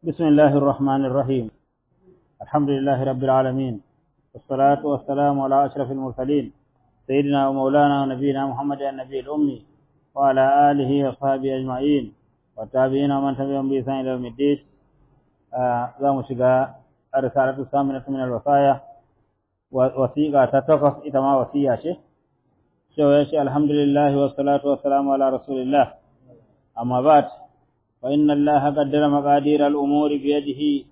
بسم الله الرحمن الرحيم الحمد لله رب العالمين والصلاة والسلام على أشرف المرسلين سيدنا ومولانا ونبينا محمد النبي الأمي وعلى آله وصحبه أجمعين والتابعين ومن تبعهم بإحسان إلى يوم الدين za mu shiga risalatu saminatu min alwasaya wasiqa ta takwas ita ma wasiya ce cewa ya ce alhamdulillah wa salatu wa salamu ala rasulillah amma ba'd fa inna allaha qaddara maqadir al-umuri bi yadihi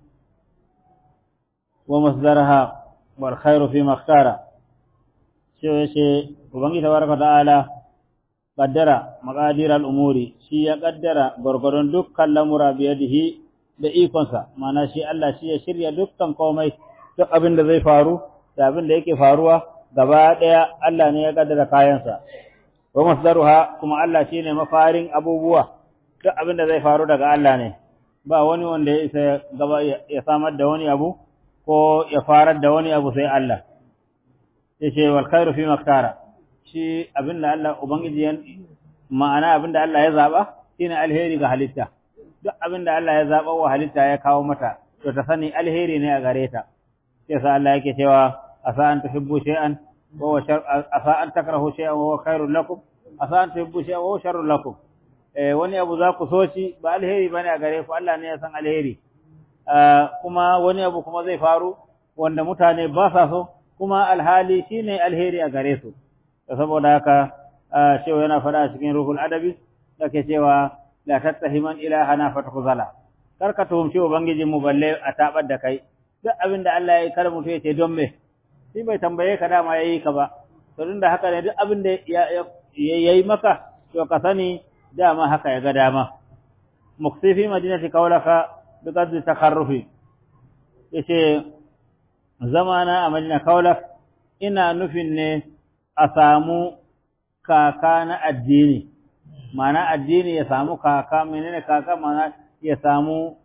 wa masdaraha wal khairu fi ma ikhtara cewa ya ce ubangi tabaraka ta'ala qaddara maqadir al-umuri shi ya qaddara gurgurun dukkan lamura bi yadihi da ikonsa mana shi Allah shi ya shirya dukkan komai duk abin da zai faru da abin da yake faruwa gaba ɗaya Allah ne ya kaddara kayansa wa masdaruha kuma Allah shine mafarin abubuwa duk abin da zai faru daga Allah ne ba wani wanda ya isa gaba ya samar da wani abu ko ya farar da wani abu sai Allah yace wal khairu fi maktara shi abin da Allah ubangiji ma'ana abin da Allah ya zaba shine alheri ga halitta duk abin da Allah ya zaɓa wa halitta ya kawo mata, to ta sani alheri ne a gare ta. Sai sa Allah yake cewa, asa an tuhibbu shay'an wa asa an takrahu shay'an wa khairul lakum, asa an tuhibbu shay'an wa sharrul lakum. Eh wani abu za ku so shi ba alheri bane a gare ku, Allah ne ya san alheri. kuma wani abu kuma zai faru wanda mutane ba sa so, kuma alhali shine alheri a gare su. Saboda haka cewa yana faɗa a cikin ruhul adabi, yake cewa la tattahiman ilahana fatkhuzala kar ka tuhumci ubangijin mu balle a tabar da kai duk abin da Allah ya yi kar mutu ya ce don me shi bai tambaye ka dama yayi ka ba to da haka ne duk abin da ya yi maka to ka sani dama haka ya ga dama muksifi madinati kaulaka bi qadri takarrufi yace zamana a madina kaulak ina nufin ne a samu kaka na addini mana addini ya samu kaka menene kaka mana ya samu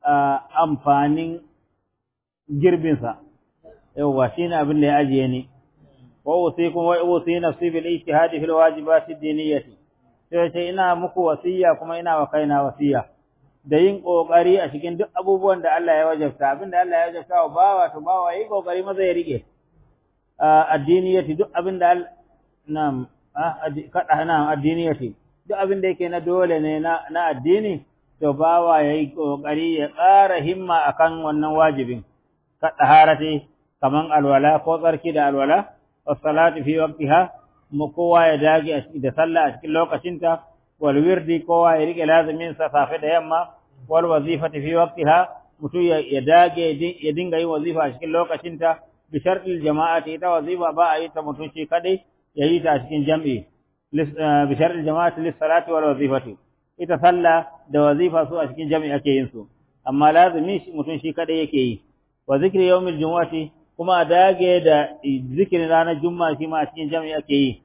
amfanin girbinsa yawwa shine abin da ya ajiye ni wa usikum wa usi nafsi bil ijtihadi fil wajibati diniyati sai ce ina muku wasiya kuma ina wa kaina wasiya da yin kokari a cikin duk abubuwan da Allah ya wajabta abin da Allah ya wajabta wa bawa to bawa yi kokari maza ya rike addiniyati duk abin da na'am kada na'am addiniyati duk abin da yake na dole ne na addini to bawa ya yi ƙoƙari ya ƙara himma akan wannan wajibin ka ɗaharati kaman alwala ko tsarki da alwala wa salati fi waqtiha mu kowa ya dage da sallah a cikin lokacinta wal wirdi kowa ya rike lazimin sa safe da yamma wal wazifati fi waqtiha mutum ya dage ya dinga yin wazifa a cikin lokacinta bi shartil jama'ati ita wazifa ba a yi ta mutum shi kadai ya yi ta a cikin jam'i bishar jama'ati lissalati wal wazifati ita sallah da wazifa su a cikin jami'i ake yin su amma lazimi mutum shi kadai yake yi wa zikri yawmil jumu'ati kuma a dage da zikirin ranar juma'a shi ma a cikin jami'i ake yi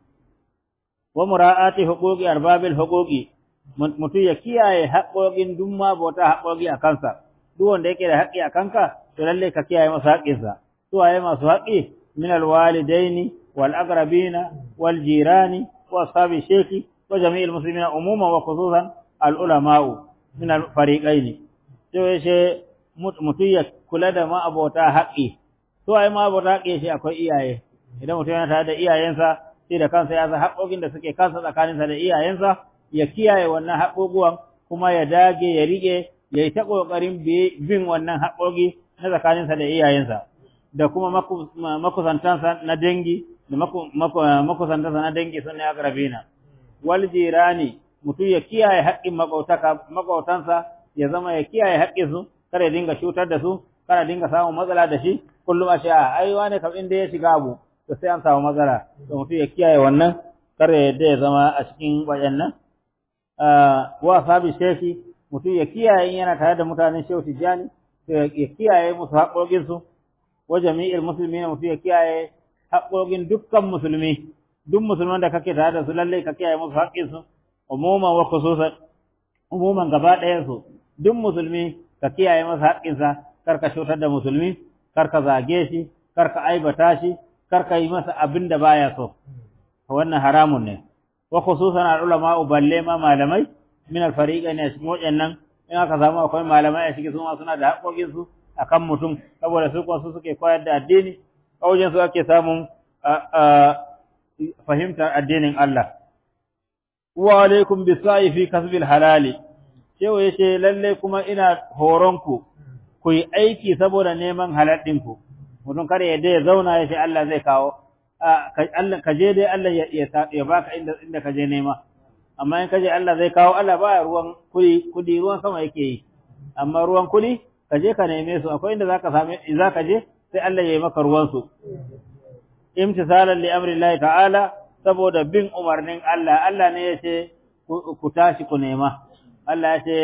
wa mura'ati huquqi arbabil huquqi mutum ya kiyaye haƙoƙin duk ma bauta haƙoƙi a kansa duk wanda yake da haƙƙi a kanka to lalle ka kiyaye masa haƙƙinsa su waye masu haƙƙi min alwalidaini wal aqrabina wal jirani وأصحاب الشيخ وجميع المسلمين عموما وخصوصا العلماء من الفريقين sai shi mutum ya kula da ma'abota haƙƙi to ai ma'abota haƙƙi shi akwai iyaye idan mutum yana tare da iyayensa sai da kansa ya san haƙƙoƙin da suke kansa tsakaninsa da iyayensa ya kiyaye wannan haƙƙoƙuwan kuma ya dage ya riƙe ya yi ta ƙoƙarin bin wannan haƙƙoƙi na tsakaninsa da iyayensa da kuma makusantansa na dangi da makusantansa na dangi sun ne akrabina wal jirani mutum ya kiyaye haƙƙin maƙautansa ya zama ya kiyaye haƙƙin su kada ya dinga cutar da su kada dinga samun matsala da shi kullum a sha ai wane kam inda ya shiga abu to sai an samu matsala to mutum ya kiyaye wannan kar ya yadda ya zama a cikin wayannan wa sabi shefi mutum ya kiyaye yana tare da mutanen shehu tijjani to ya kiyaye musu haƙoƙinsu wa jami'il muslimin mutum ya kiyaye haƙoƙin dukkan musulmi duk musulman da kake tare da su lalle ka kiyaye musu haƙƙin su umuman wa khususan umuman gaba ɗayan su duk musulmi ka kiyaye masa haƙƙin sa kar ka cutar da musulmi kar ka zage shi kar ka aibata shi kar ka yi masa abin da baya so wannan haramun ne wa khususan al ulama balle ma malamai min al fariqain cikin waɗannan in aka samu akwai malamai a ciki su ma suna da haƙoƙin su akan mutum saboda su kuma su suke koyar da addini a wajen su ake samun fahimtar addinin Allah wa alaikum bisa'i fi kasbil halali cewa yace lalle kuma ina horon ku ku yi aiki saboda neman halal ɗinku mutum kare ya ya zauna ya ce Allah zai kawo Allah ka je dai Allah ya baka inda inda ka je nema amma in ka je Allah zai kawo Allah ba ruwan kudi kudi ruwan sama yake yi amma ruwan kudi ka je ka neme su akwai inda zaka same zaka je sai Allah ya yi maka ruwan su imtisalan li amri Allah ta'ala saboda bin umarnin Allah Allah ne ya ce ku tashi ku nema Allah ya ce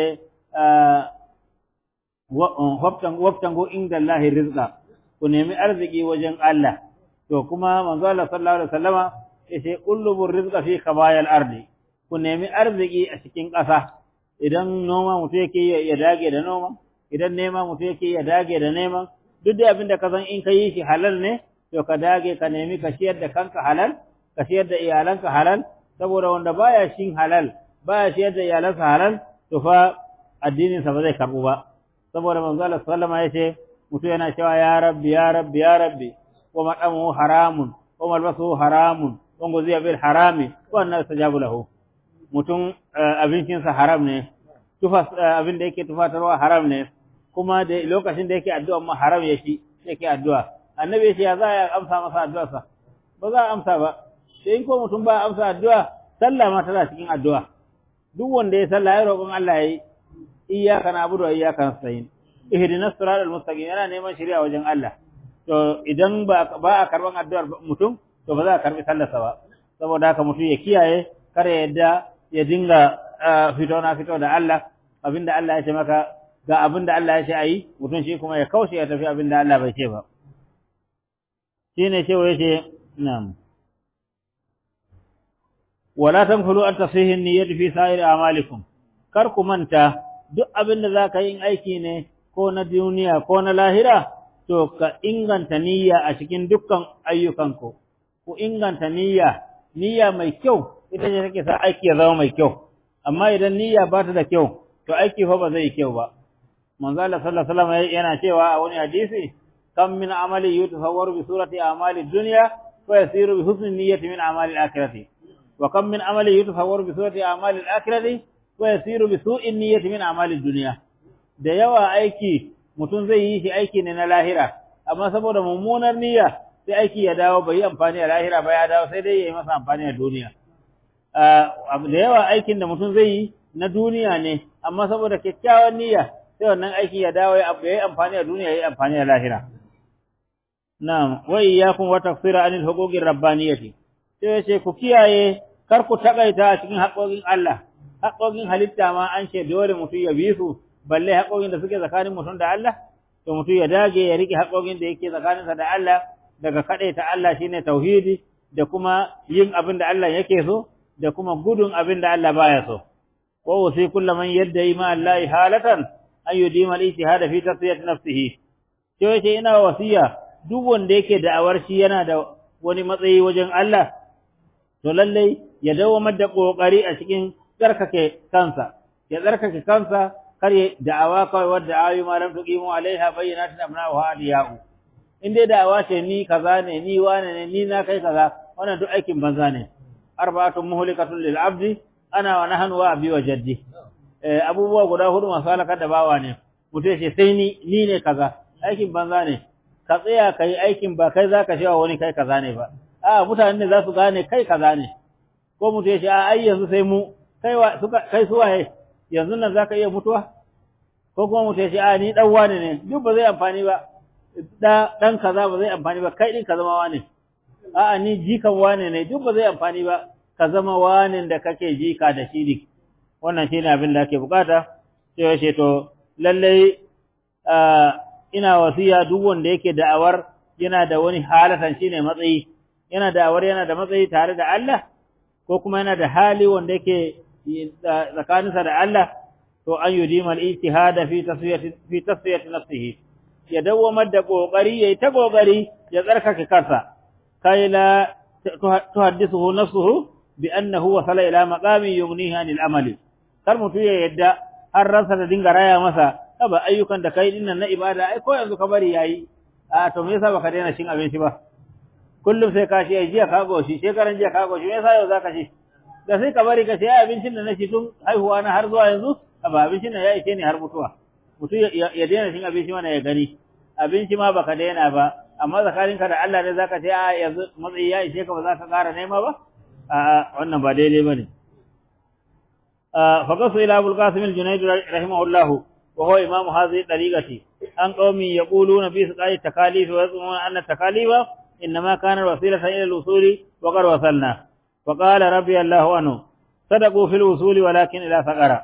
wabtango inda Allah rizqa ku nemi arziki wajen Allah to kuma manzo Allah sallallahu alaihi wasallama yace ullubur rizqa fi khabayal ardi ku nemi arziki a cikin ƙasa idan noma mutu yake ya dage da noma idan nema mutu yake ya dage da nema duk da abin da ka san in ka yi shi halal ne to ka dage ka nemi ka ciyar da kanka halal ka ciyar da iyalanka halal saboda wanda baya shin halal baya ciyar da iyalansa halal to fa addinin sa ba zai karbu ba saboda manzo Allah sallama yace mutu yana cewa ya rabbi ya rabbi ya rabbi wa madamu haramun wa malbasu haramun wa guziya bil harami wa anna sajabu lahu mutum abincin sa haram ne tufa abin da yake tufatarwa haram ne kuma da lokacin da yake addu'a ma haram yake yake addu'a annabi ya za ya amsa masa addu'a sa ba za a amsa ba sai in ko mutum ba amsa addu'a sallah ma tana cikin addu'a duk wanda ya sallah ya roƙon Allah yayi iyyaka na'budu wa iyyaka nasta'in ihdinas siratal mustaqim yana neman shari'a wajen Allah to idan ba ba a karban addu'ar mutum to ba za a karbi sallarsa ba saboda haka mutum ya kiyaye kar ya yadda ya dinga fito na fito da Allah abinda Allah ya ce maka ga abinda Allah ya ce ayi mutum shi kuma ya kaushe ya tafi abinda Allah bai ce ba shine cewa yace na'am wala tanfulu an tasihi niyyati fi sa'ir a'malikum kar ku manta duk abinda zaka yi aiki ne ko na duniya ko na lahira to ka inganta niyya a cikin dukkan ayyukanku ku inganta niyya niyya mai kyau ita ce take sa aiki ya zama mai kyau amma idan niyya ba ta da kyau to aiki fa ba zai yi kyau ba manzo Allah sallallahu alaihi wasallam yana cewa a wani hadisi kam min amali yutasawwaru bi surati amali dunya wa yasiru bi husni niyyati min amali al-akhirati wa kam min amali yutasawwaru bi surati amali al-akhirati wa yasiru bi su'i niyyati min amali dunya da yawa aiki mutum zai yi shi aiki ne na lahira amma saboda mummunar niyya sai aiki ya dawo bai yi amfani a lahira ba ya dawo sai dai ya yi masa amfani a duniya da yawa aikin da mutum zai yi na duniya ne amma saboda kyakkyawan niyya sai wannan aiki ya dawo ya yi amfani a duniya ya yi amfani a lahira na'am wa iyyakum wa tafsira anil huquqir rabbaniyati sai yace ku kiyaye kar ku takaita a cikin haƙoƙin Allah haƙoƙin halitta ma an ce dole mutum ya bi su balle haƙoƙin da suke tsakanin mutum da Allah to mutum ya dage ya rike haƙoƙin da yake tsakaninsa da Allah daga ta Allah shine tauhidi da kuma yin abin da Allah yake so da kuma gudun abin da Allah baya so wa wasi kullu man yadda ma Allah halatan an yudima al-ijtihad fi tasfiyat nafsihi to yace ina wasiya duk wanda yake da'awar shi yana da wani matsayi wajen Allah to lalle ya dawamar da kokari a cikin tsarkake kansa ya tsarkake kansa kar ya da'awa kawai wadda ayu ma lam tuqimu alaiha bayyinatin amna wa aliyau in dai da'awa ce ni kaza ne ni wane ne ni na kai kaza wannan duk aikin banza ne arba'atun muhlikatun lil abdi ana wa nahnu wa abi wa jaddi eh abubuwa guda hudu masu halakar da bawa ne mutum ce sai ni ni ne kaza aikin banza ne ka tsaya kai aikin ba kai zaka cewa wani kai kaza ne ba a mutane ne za su gane kai kaza ne ko mutum ya ce a ai yanzu sai mu kai wa suka kai su waye yanzu nan zaka iya mutuwa ko kuma mutum ya ce a ni dan wane ne duk ba zai amfani ba da dan kaza ba zai amfani ba kai din ka zama wane a'a ni jikan wane ne duk ba zai amfani ba ka zama wane da kake jika da shi ne wannan shine abin da ake bukata sai ya ce to lalle ina wasiya duk wanda yake da'awar yana da wani halatan shine matsayi yana da'awar yana da matsayi tare da Allah ko kuma yana da hali wanda yake tsakaninsa da Allah to an yudima al-ijtihad fi tasfiyati fi tasfiyati nafsihi ya dawamar da kokari yayi ta kokari ya tsarkake kansa kai la tuhaddithu nafsuhu bi annahu wasala ila maqami yughnihi anil amali kar mutu ya yadda har ransa da dinga raya masa ba ayyukan da kai dinnan na ibada ai ko yanzu ka bari yayi a to me yasa baka daina cin abinci ba kullum sai ka shi jiya ka goshi shekaran jiya ka goshi me yasa yau zaka ci da sai ka bari ka ci abincin da na ci tun haihuwa na har zuwa yanzu ba abincin da ya ishe ni har mutuwa mutum ya daina cin abinci mana ya gani abinci ma baka daina ba amma tsakaninka da Allah ne zaka ce a yanzu matsayi ya ishe ka ba za ka ƙara nema ba a wannan ba daidai bane fa qasu ila abul qasim al-junayd rahimahullah wa huwa imam hadhihi tariqati an qaumi yaquluna fi saqai takalif wa yazumuna anna takalifa inma kana wasilatan ila al-usuli wa qad wasalna fa qala rabbi allah anhu sadaqu fil usuli walakin ila saqara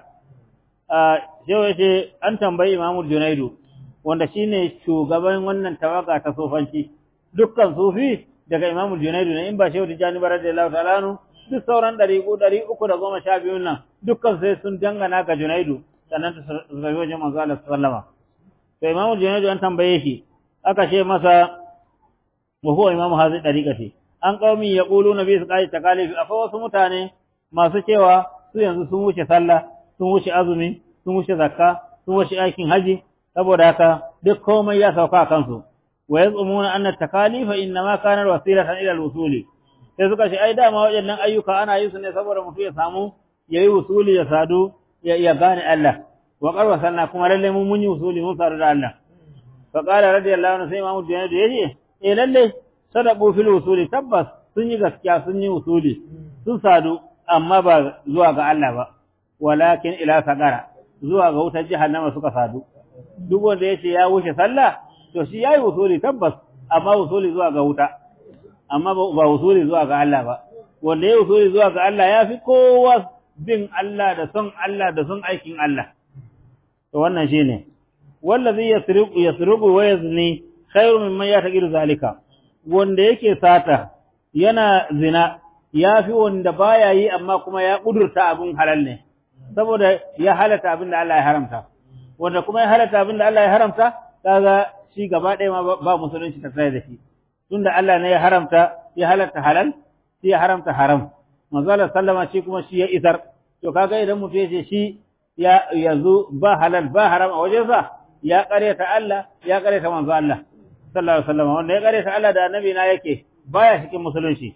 yau yace an tambayi imam al-junayd wanda shine shugaban wannan tawaga ta sofanci dukkan sufi daga Imam Junaidu ne in ba Shehu Tijani ba radiyallahu ta'ala anhu duk sauran ɗariƙu ɗari uku da goma sha biyun nan dukkan sai sun dangana ga Junaidu sannan ta zabi wajen manzo Allah sallama to Imam Junaidu an tambaye shi aka ce masa wa huwa imamu hazi dariqati an qaumi yaquluna bi saqai takalif akwai wasu mutane masu cewa su yanzu sun wuce sallah sun wuce azumi sun wuce zakka sun wuce aikin haji saboda haka duk komai ya sauka kansu wa yazumuna anna takalifa inma kana wasilatan ila al-usuli sai suka ce ai dama waɗannan ayyuka ana yin su ne saboda mutum ya samu yayi usuli ya sadu ya gane Allah wa qarwa sanna kuma lalle mun mun yi usuli mun sadu da Allah fa qala radiyallahu anhu sai imamu Junaidu yace eh lalle sadaqu fil usuli tabbas sun yi gaskiya sun yi usuli sun sadu amma ba zuwa ga Allah ba walakin ila sagara zuwa ga wutar jahannama suka sadu duk wanda yace ya wuce sallah to shi yayi usuli tabbas amma usuli zuwa ga wuta amma ba usuli zuwa ga Allah ba wanda yayi usuli zuwa ga Allah yafi kowa bin Allah da son Allah da son aikin Allah to wannan shine wallazi yasriqu yasriqu wa yazni khairu mimman yataqiru zalika wanda yake sata yana zina yafi wanda baya yi amma kuma ya kudurta abun halal ne saboda ya halata abin da Allah ya haramta wanda kuma ya halata abin da Allah ya haramta kaga shi gaba ɗaya ma ba musulunci ta tsaye da shi tunda Allah ne ya haramta ya halatta halal shi ya haramta haram manzo Allah sallama shi kuma shi ya isar to kaga idan mutum yace shi ya yanzu ba halal ba haram a wajensa ya kareta Allah ya kareta manzo Allah sallallahu alaihi wasallam wanda ya kareta Allah da annabi na yake baya cikin musulunci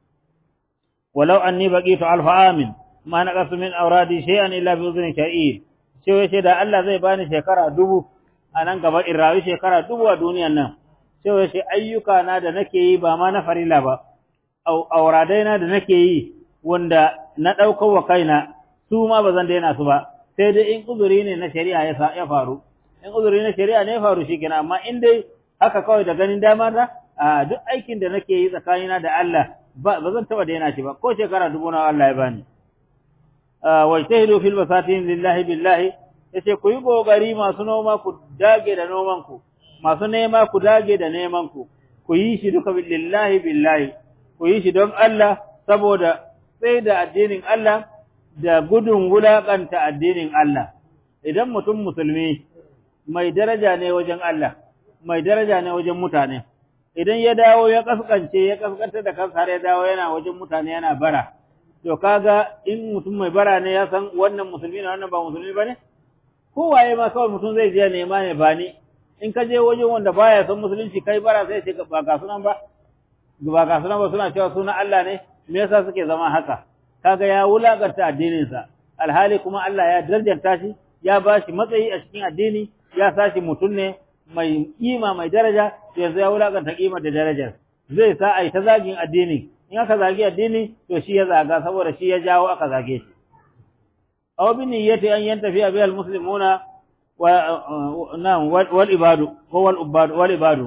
walau anni baqitu alfa amin ma naqasu min awradi shay'an illa bi udhni sha'ir sai yace da Allah zai bani shekara dubu a nan gaba in rayu shekara dubu a duniyan nan sai yace ayyuka na da nake yi ba ma na farila ba auradai na da nake yi wanda na ɗaukar wa kaina su ma ba zan daina su ba sai dai in uzuri ne na shari'a ya faru in uzuri na shari'a ne ya faru shi kenan amma in dai haka kawai da ganin dama na a duk aikin da nake yi tsakanina da Allah ba zan taɓa daina shi ba ko shekara dubu na Allah ya bani wajtahidu fil basatin lillahi billahi yace ku yi kokari masu noma ku dage da noman ku masu nema ku dage da neman ku ku yi shi duka lillahi billahi ku yi shi don Allah saboda sai da addinin Allah da gudun wulaƙanta addinin Allah. Idan mutum musulmi mai daraja ne wajen Allah, mai daraja ne wajen mutane, idan ya dawo ya kaskance ya kaskantar da kansa har ya dawo yana wajen mutane yana bara, to kaga in mutum mai bara ne ya san wannan musulmi ne wannan ba musulmi ba ne? Kowaye ma kawai mutum zai je nema ne ba ni, in ka je wajen wanda baya son musulunci kai bara sai ce ba ga sunan ba, ba ga sunan ba suna cewa sunan Allah ne, me yasa suke zama haka? kaga ya wulakarta addininsa alhali kuma Allah ya darjanta shi ya ba shi matsayi a cikin addini ya sashi mutum ne mai kima mai daraja yanzu ya wulakarta kima da darajar zai sa a yi ta zagin addini in aka zagi addini to shi ya zaga saboda shi ya jawo aka zage shi aw bi niyyati an yantafi bi al muslimuna wa na'am wal ibadu ko wal ubadu wal ibadu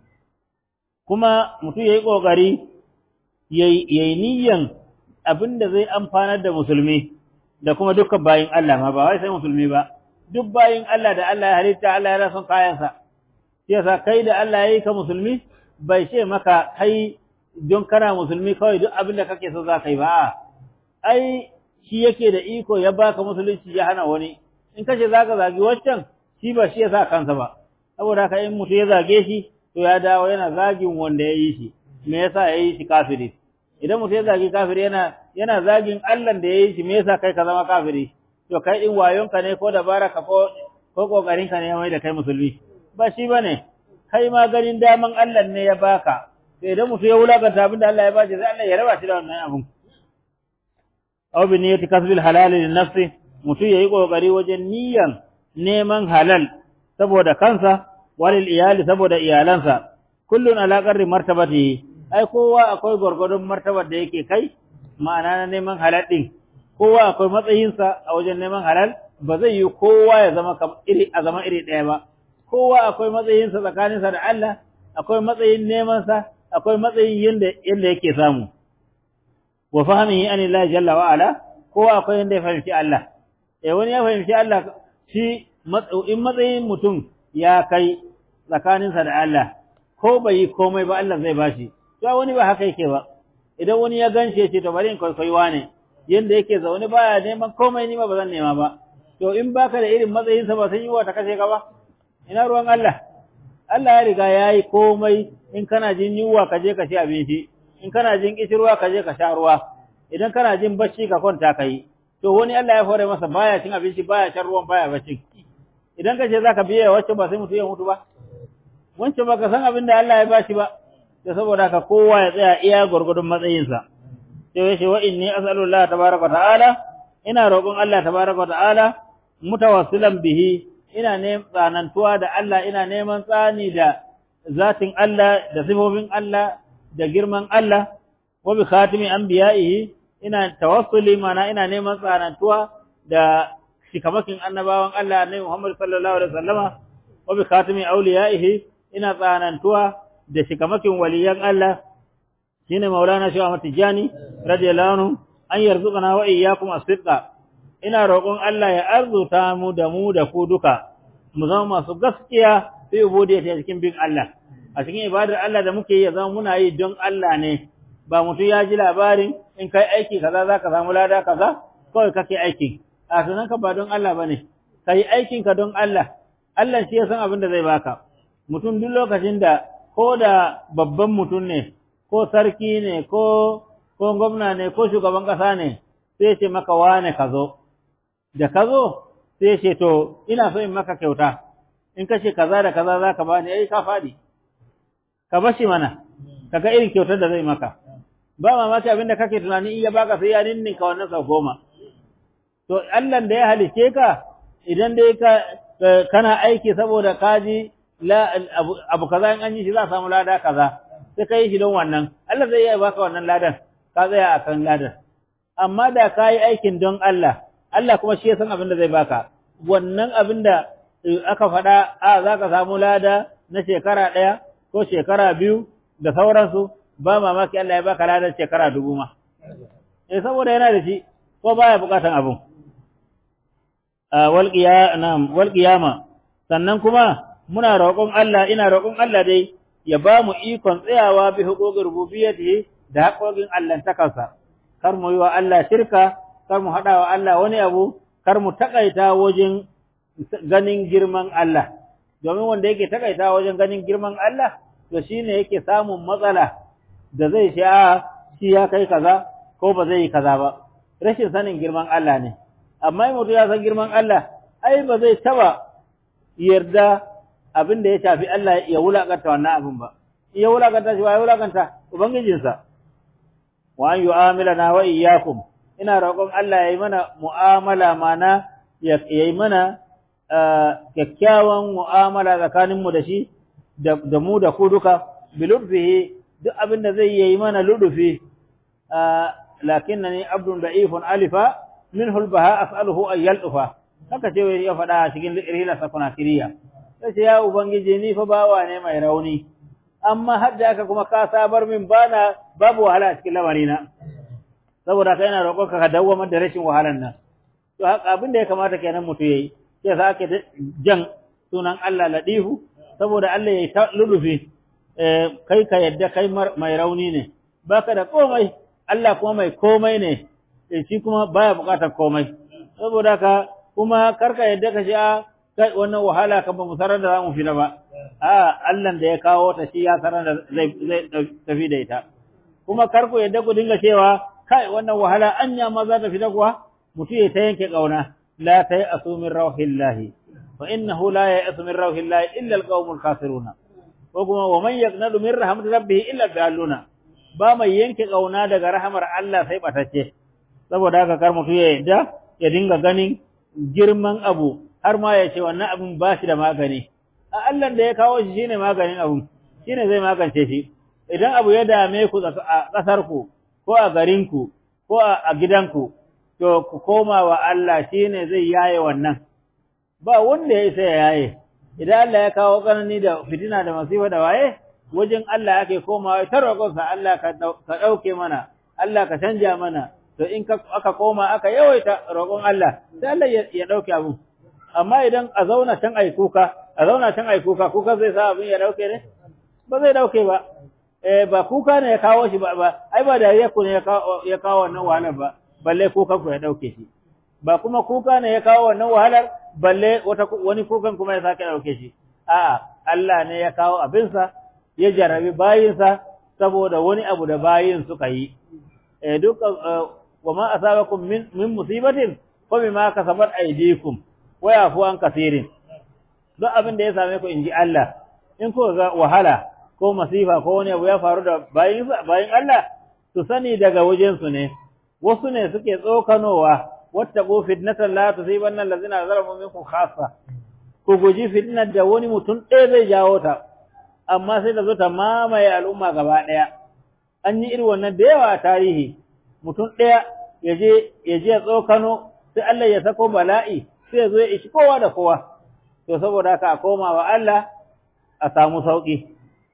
kuma mutum yayi kokari yayi yayi niyyan abin da zai amfanar da musulmi da kuma dukkan bayin Allah ma ba wai sai musulmi ba duk bayin Allah da Allah ya halitta Allah ya son kayansa shi yasa kai da Allah ya yi ka musulmi bai ce maka kai don kana musulmi kawai duk abin da kake so za ka yi ba ai shi yake da iko ya baka musulunci ya hana wani in kace za ka zagi waccan shi ba shi ya sa kansa ba saboda haka in mutum ya zage shi to ya dawo yana zagin wanda ya yi shi me yasa ya yi shi kafiri idan mutum ya zagi kafiri yana yana zagin Allah da yayi shi me yasa kai ka zama kafiri to kai din wayonka ne ko dabaraka ko ko kokarin ka ne mai da kai musulmi ba shi bane kai ma ganin daman Allah ne ya baka to idan mutum ya wulakanta abin da Allah ya bashi sai Allah ya raba shi da wannan abun aw bi niyyati kasbil halal lin nafsi mutum yayi kokari wajen niyyan neman halal saboda kansa walil iyali saboda iyalansa kullun ala qarri martabatihi ai kowa akwai gurgurdun martabar da yake kai ma'ana na neman halal din kowa akwai matsayinsa a wajen neman halal ba zai yi kowa ya zama iri a zama iri ɗaya ba kowa akwai matsayinsa tsakaninsa da Allah akwai matsayin neman sa akwai matsayin yanda yanda yake samu wa fahimihi an Allah jalla wa ala kowa akwai yanda ya fahimci Allah eh wani ya fahimci Allah shi in matsayin mutum ya kai tsakaninsa da Allah ko bai yi komai ba Allah zai bashi to wani ba haka yake ba idan wani ya ganshe ce to bari in kwaikwaiwa ne yanda yake zaune baya neman komai ni ma ba zan nema ba to in baka da irin matsayinsa ba sun yi wa ta kashe ka ba ina ruwan Allah Allah ya riga ya yi komai in kana jin yunwa ka je ka ci abinci in kana jin kishirwa ka je ka sha ruwa idan kana jin bacci ka kwanta ka yi to wani Allah ya hore masa baya cin abinci baya shan ruwan baya bacci idan ka ce zaka biye wacce ba sai mutu ya mutu ba wancan baka san abin da Allah ya bashi ba da saboda haka kowa ya tsaya iya gurgudun matsayinsa sai ya ce wa inni as'alullah tabaraka ta'ala ina roƙon Allah tabaraka ta'ala mutawassilan bihi ina neman tsanantuwa da Allah ina neman tsani da zatin Allah da sifofin Allah da girman Allah wa bi khatimi anbiya'ihi ina tawassuli mana ina neman tsanantuwa da shikamakin annabawan Allah ne Muhammad sallallahu alaihi wasallama wa bi khatimi awliya'ihi ina tsanantuwa da shikamakin waliyan Allah shine Maulana Shehu Ahmad Tijani radiyallahu anhu an yarzuqana wa iyyakum as-sidqa ina roƙon Allah ya arzuta mu da mu da ku duka mu zama masu gaskiya fi ubudiyyati cikin bin Allah a cikin ibadar Allah da muke yi ya zama muna yi don Allah ne ba mutum ya ji labarin in kai aiki kaza zaka samu lada kaza kawai kake aiki a sunan ka ba don Allah bane kai aikin ka don Allah Allah shi ya san abin da zai baka mutum duk lokacin da ko da babban mutum ne ko sarki ne ko ko gwamna ne ko shugaban kasa ne sai ce maka wane ka zo da ka zo sai ce to ina so in maka kyauta in ka ce kaza da kaza za ka bani ai ka faɗi ka bashi mana kaga irin kyautar da zai maka ba mamaki abin da kake tunani in ya baka sai ya ninninka wannan sau goma to Allah da ya halice ka idan dai ka kana aiki saboda kaji la abu kaza in an yi shi za a samu lada kaza sai ka yi shi don wannan Allah zai iya baka wannan ladan ka tsaya akan ladan amma da ka yi aikin don Allah Allah kuma shi ya san abin da zai baka wannan abin da aka faɗa a za ka samu lada na shekara ɗaya ko shekara biyu da sauransu ba mamaki Allah ya baka ladan shekara dubu ma eh saboda yana da shi ko baya bukatan abun wal qiyama sannan kuma muna roƙon Allah ina roƙon Allah dai ya ba mu ikon tsayawa bi huquqir rububiyyati da haƙoƙin Allah takansa kar mu yi wa Allah shirka kar mu haɗa wa Allah wani abu kar mu takaita wajen ganin girman Allah domin wanda yake takaita wajen ganin girman Allah to shine yake samun matsala da zai sha shi ya kai kaza ko ba zai yi kaza ba rashin sanin girman Allah ne amma in mutum ya san girman Allah ai ba zai taba yarda abin da ya shafi Allah ya wulakanta wannan abin ba ya wulakanta shi ba ya wulakanta ubangijinsa wa an yu'amilana wa iyyakum ina roƙon Allah ya yi mana mu'amala mana ya yi mana kyakkyawan mu'amala tsakaninmu da shi da mu da ku duka bilutfihi duk abin da zai yi mana ludufi lakinnani abdun da'ifun alifa minhu albaha as'aluhu an yaldufa haka ce ya faɗa cikin rihla sakuna kiriya sai ya ubangiji ni fa bawa ne mai rauni amma har da haka kuma ka sabar min bana babu wahala a cikin lamarina saboda kai ina roƙon ka dawwamar da rashin wahalan nan to haka abin da ya kamata kenan mutu yayi sai sa ake jan sunan Allah ladifu saboda Allah yayi ta lulufi kai ka yadda kai mai rauni ne baka da komai Allah kuma mai komai ne shi kuma baya bukatar komai saboda ka kuma karka yadda ka shi a kai wannan wahala kan ba mu sarar da zamu fita ba a Allah da ya kawo ta shi ya sarar da zai zai tafi da ita kuma karku yadda ku dinga cewa kai wannan wahala anya ma za ta fita kuwa mutum ya ta yanke kauna la tayasu min rauhillahi fa innahu la yayasu min rauhillahi illa alqaumul kafiruna ko kuma wa man yaqnadu min rahmat rabbih illa daluna ba mai yanke kauna daga rahamar Allah sai batacce saboda haka kar mutu ya yadda ya dinga ganin girman abu har ma ya ce wannan abin ba shi da magani a Allah da ya kawo shi shine maganin abu shine zai magance shi idan abu ya dame ku a kasar ku ko a garin ku ko a gidanku to ku koma wa Allah shine zai yaye wannan ba wanda ya isa ya yaye idan Allah ya kawo tsanani da fitina da masifa da waye wajen Allah ake komawa ta roƙonsa Allah ka ɗauke mana Allah ka canja mana to in aka koma aka yawaita roƙon Allah sai Allah ya ɗauke abu amma idan a zauna can ai kuka a zauna can ai kuka kuka zai sa abin ya ɗauke ne ba zai ɗauke ba eh ba kuka ne ya kawo shi ba ba ai ba dariya ku ne ya kawo wannan wahalar ba balle kukan ku ya ɗauke shi ba kuma kuka ne ya kawo wannan wahalar balle wata wani kukan kuma ya sake ɗauke shi a'a Allah ne ya kawo abinsa ya jarabi bayinsa saboda wani abu da bayin suka yi eh duk wa ma asabakum min min musibatin fa bima kasabat aydikum wa yafu an kaseerin duk abin da ya same ku inji Allah in ku ga wahala ko masifa ko wani abu ya faru da bayin bayin Allah su sani daga wajen su ne wasu ne suke tsokanowa wattaqu fitnatan la tusibanna allazina zalamu minkum khassa ku guji fitnar da wani mutum ɗaya zai jawo ta amma sai da zo ta mamaye al'umma gaba ɗaya an yi irin wannan da yawa a tarihi mutum ɗaya ya je ya je tsokano sai Allah ya sako bala'i sai ya zo ya ishi kowa da kowa to saboda haka a koma wa Allah a samu sauki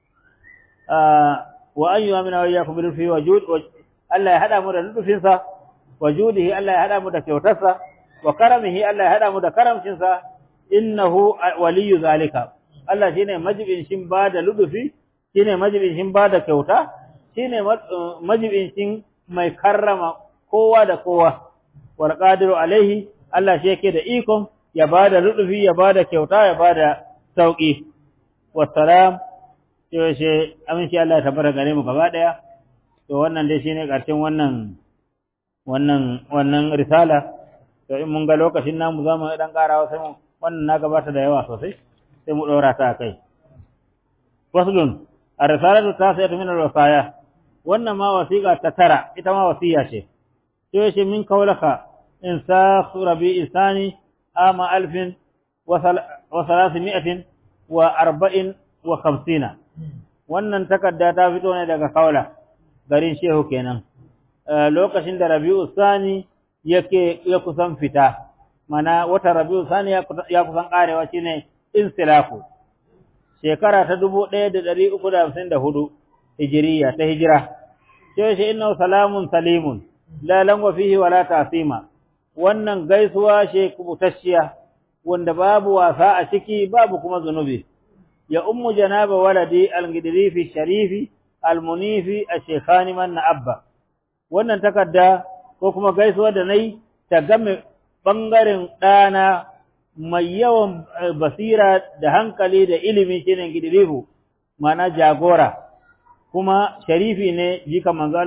wa an yi wa mina wayyakum bil fi wajud Allah ya hada mu da lutufinsa wa judihi Allah ya hada mu da kyautarsa wa karamihi Allah ya hada mu da karamcinsa innahu waliyyu zalika Allah shine majibin shin ba da ludufi shine majibin shin ba da kyauta shine majibin shin mai karrama kowa da kowa wal qadiru alaihi Allah shi yake da ikon ya ba da ludufi ya ba da kyauta ya ba da sauki wassalam to she aminci Allah ya tabbata gare mu gaba daya to wannan dai shine karshen wannan wannan wannan risala to in mun ga lokacin namu zamu dan karawa sai mu wannan na gabata da yawa sosai sai mu ɗora ta kai. Faslun, a risalatu ta sai min al-wasaya, wannan ma wasiƙa ta tara, ita ma wasiya ce. Sai shi min kaulaka in sa rabi isani ama alfin wa salasi mi'atin wa arba'in wa kamsina. Wannan takarda ta fito ne daga kaula, garin shehu kenan. Lokacin da rabi'u sani yake ya kusan fita, mana wata rabi'u sani ya kusan karewa shine insilafu shekara ta dubu ɗaya da ɗari uku da hamsin da hudu hijiriya ta hijira sai shi inna salamun salimun la langwa fihi wala tasima wannan gaisuwa ce kubutassiya wanda babu wasa a ciki babu kuma zunubi ya ummu janaba waladi al-gidrifi sharifi al-munifi ash-shaykhani man abba wannan takarda ko kuma gaisuwa da nayi ta game bangaren ɗana mai yawan basira da hankali da ilimi shine gidirifu mana jagora kuma sharifi ne jika manzo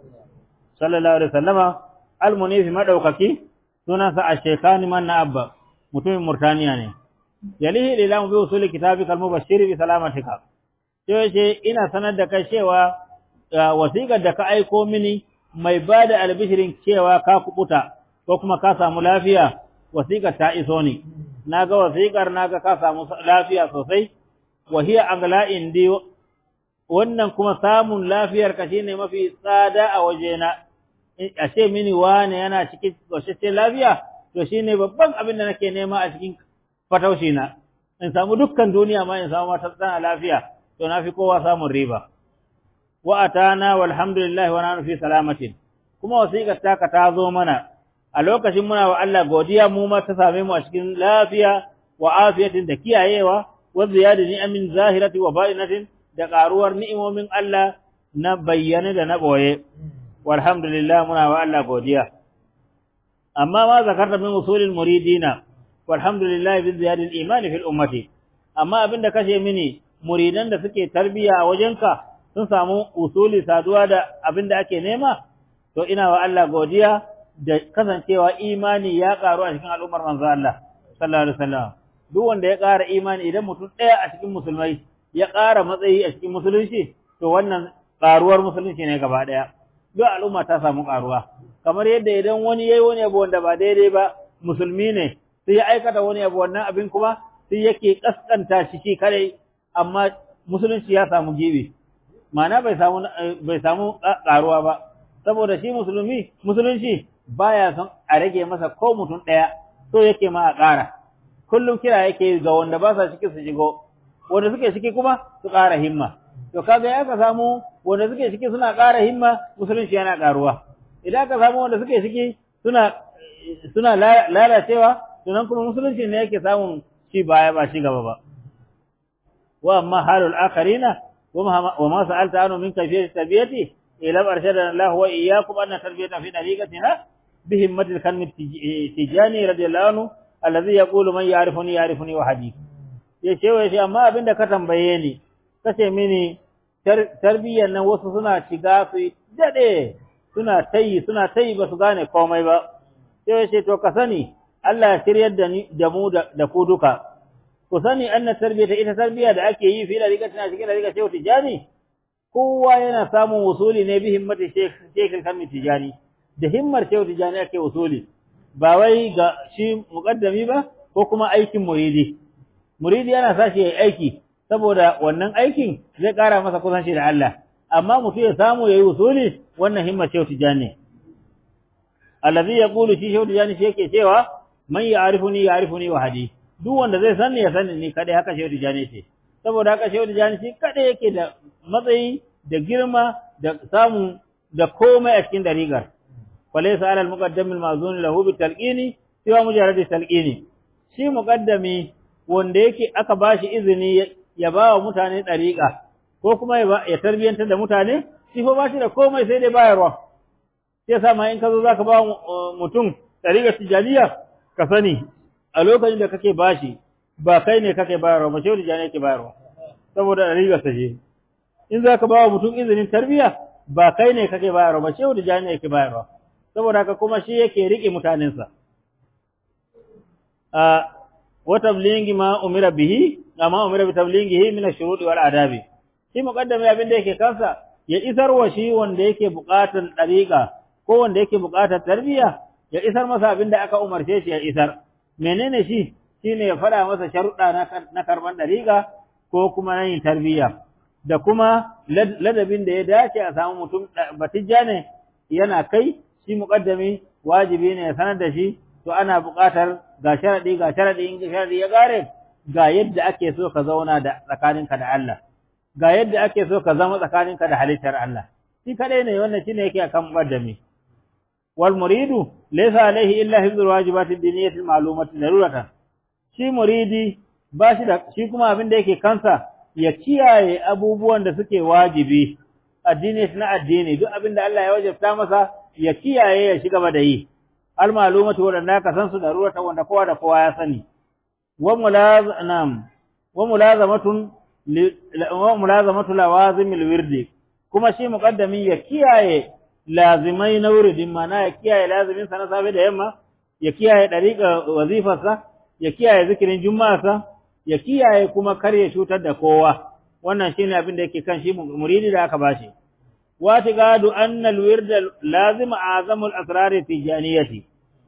sallallahu alaihi wasallama almunifi madaukaki sunansa ash-shaykhani man abba mutumin murtaniya ne yalihi lilamu bi usuli kitabika al-mubashshir bi salamatika sai ce ina sanar da kai cewa wasiƙar da ka aiko mini mai bada albishirin cewa ka kubuta ko kuma ka samu lafiya wasiƙar ta iso ni na ga wasiƙar na ga ka samu lafiya sosai wahiya agla indi wannan kuma samun lafiyar ka shine mafi tsada a wajena a ce mini wane yana cikin ƙoshashen lafiya to shine babban abin da nake nema a cikin fataushi na in samu dukkan duniya ma in samu mata tsana lafiya to na fi kowa samun riba wa atana walhamdulillah wa nanu fi salamatin kuma wasiƙar taka ta zo mana a lokacin muna wa Allah godiya mu ma ta same mu a cikin lafiya wa afiyatin da kiyayewa wa ziyada ni'amin zahirati wa batinatin da karuwar ni'imomin Allah na bayyane da na boye walhamdulillah muna wa Allah godiya amma ma zakarta min usulil muridina walhamdulillah bi ziyadil iman fil ummati amma abinda kashe mini muridan da suke tarbiya a wajenka sun samu usuli saduwa da abinda ake nema to ina wa Allah godiya da kasancewa imani ya karu a cikin al'ummar manzo Allah sallallahu alaihi wasallam duk wanda ya ƙara imani idan mutum ɗaya a cikin musulmai ya ƙara matsayi a cikin musulunci to wannan ƙaruwar musulunci ne gaba ɗaya duk al'umma ta samu ƙaruwa kamar yadda idan wani yayi wani abu wanda ba daidai ba musulmi ne sai ya aikata wani abu wannan abin kuma sai yake kaskanta shi shi kare amma musulunci ya samu gibi ma'ana bai samu bai samu ƙaruwa ba saboda shi musulmi musulunci baya son a rage masa ko mutum ɗaya so yake ma a ƙara kullum kira yake ga wanda ba sa ciki su shigo wanda suke ciki kuma su ƙara himma to kaga ya ka samu wanda suke ciki suna ƙara himma musulunci yana ƙaruwa idan ka samu wanda suke ciki suna suna lalacewa to nan kuma musulunci ne yake samun ci baya ba shi gaba ba wa amma halul akharina wa ma sa'alta anu min kayfiyati tabiyati ila arshadana Allah wa iyyakum anna tarbiyata fi dariqatina bihimmatil kalmi tijani radiyallahu anhu allazi yaqulu man ya'rifuni ya'rifuni wa hadi ya ce wai shi amma abinda ka tambaye ni kace mini tarbiyyar nan wasu suna shiga su dade suna tayi suna tayi ba su gane komai ba sai ya ce to ka sani Allah ya shiryar da ni da mu da ku duka ku sani anna tarbiyata ita tarbiyya da ake yi fi da riga tana cikin da riga shehu tijani kowa yana samun usuli ne bi himmati shekh kan tijani da himmar shehu tijani ake usuli ba wai ga shi muqaddami ba ko kuma aikin muridi muridi yana sashi yayi aiki saboda wannan aikin zai kara masa kusanci da Allah amma mutum ya samu yayi usuli wannan himmar shehu tijani allazi yaqulu shi shehu tijani shi yake cewa man ya'rifuni ya'rifuni wa hadi duk wanda zai sanni ya sanni ni kadai haka shehu tijani ce saboda haka shehu tijani shi kadai yake da matsayi da girma da samu da komai a cikin darigar falaysa ala al-muqaddam al-ma'zun lahu bi talqini siwa mujarrad talqini shi muqaddami wanda yake aka bashi izini ya ba wa mutane dariqa ko kuma ya tarbiyantar da mutane shi fa bashi da komai sai dai bayarwa sai yasa ma in ka zo zaka ba mutum dariqar tijaniya ka sani a lokacin da kake bashi ba kai ne kake bayarwa ba shehu tijani yake bayarwa saboda dariqar sa je in za ka ba wa mutum izinin tarbiya ba kai ne kake bayarwa ba shehu da ne yake bayarwa saboda haka kuma shi yake rike mutanensa a wa tablighi ma umira bihi amma umira bi tablighihi min ash-shurut wal adabi shi muqaddami abin da yake kansa ya isar wa shi wanda yake buƙatar dariqa ko wanda yake buƙatar tarbiya ya isar masa abin da aka umarce shi ya isar menene shi shine ya fada masa sharuɗa na karban dariqa ko kuma na yin tarbiya da kuma ladabin da ya dace a samu mutum batijja ne yana kai shi muqaddami wajibi ne ya sanar da shi to ana buƙatar ga sharadi ga sharadi in sharadi ya gare ga yadda ake so ka zauna da tsakaninka da Allah ga yadda ake so ka zama tsakaninka da halittar Allah shi kadai ne wannan shine yake akan muqaddami wal muridu laysa alaihi illa hifdhul wajibati diniyati ma'lumati daruratan shi muridi ba shi da shi kuma abin da yake kansa ya kiyaye abubuwan da suke wajibi addini na addini duk abin da Allah ya wajabta masa ya kiyaye ya shiga ba da yi al malumatu wanda ka san su darurata wanda kowa da kowa ya sani wa mulazam wa mulazamatun wa mulazamatu lawazim alwirdi kuma shi muqaddamin ya kiyaye lazimai na wuridin mana ya kiyaye lazimin sa na safe da yamma ya kiyaye dariqa wazifarsa ya kiyaye zikirin juma'arsa ya kiyaye kuma kar ya cutar da kowa wannan shine abin da yake kan shi muridi da aka bashi wa tiqadu anna alwird lazim azamu al-asrar tijaniyati